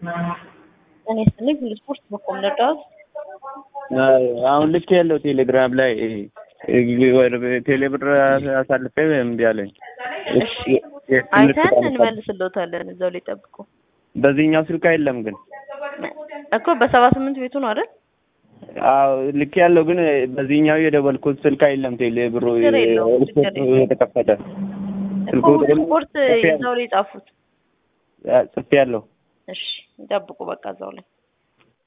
እኔ ስልክ ስፖርት በኮም ነዳት አሁን ልክ ያለው ቴሌግራም ላይ ቴሌብር አሳልፌ እምቢ አለኝ። አይተን እንመልስልዎታለን። እዛው ላይ ጠብቁ። በዚህኛው ስልክ አይለም ግን እኮ በሰባ ስምንት ቤቱ ነው አይደል? አዎ ልክ ያለው ግን በዚህኛው የደወልኩት ስልክ አይለም። ቴሌብሩ ችግር የለውም፣ ችግር የለውም። የተከፈተ እኮ ስፖርት እዛው ላይ ጻፉት። ጽፌ ያለው እሺ ይጠብቁ። በቃ እዛው ላይ